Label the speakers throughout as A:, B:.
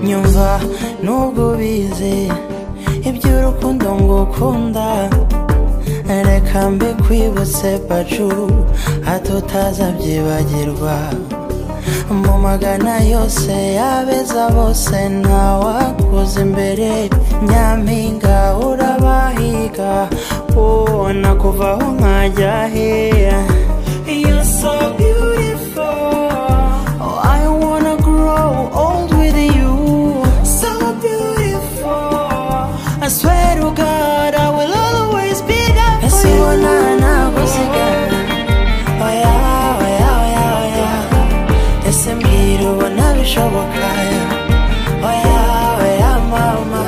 A: nyumva nubwo ubizi iby'urukundo ngo ukunda reka mbi kwibutse pacu hato utazabyibagirwa mu magana yose yabeza bose ntawakuza imbere nyampinga urabahiga wowe nakuvaho nkajya heya You're so beautiful Oh, I wanna grow old with you. So beautiful. I swear to God, I will always be there for you. Oh yeah, oh yeah, oh yeah, oh yeah. Ese mbwira ubona bishoboka. Oh yeah, oh yeah, mama.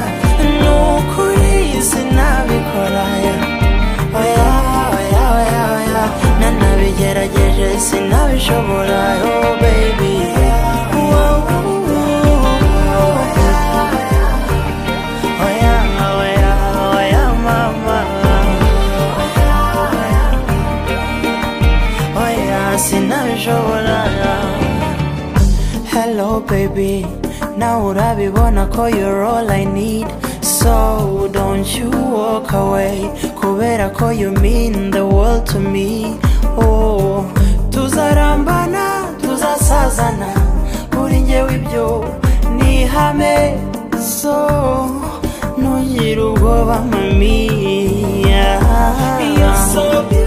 A: Ni ukuri sinabikora. Oh yeah, oh yeah, oh yeah, oh yeah. Nanabigerageje sinabishobora. Oh baby. Wow, wow, wow. Oya, oya, oya, mama. Oya, sinabishobora. Hello, baby. Now urabibona ko you're all I need. So don't you walk away. Kubera ko you mean the world to me. Oh, tuzarambana, tuzasazana. Kuri njyewe ibyo ni ihame. So ntugire ubwoba, mami. Yeah. You're so beautiful.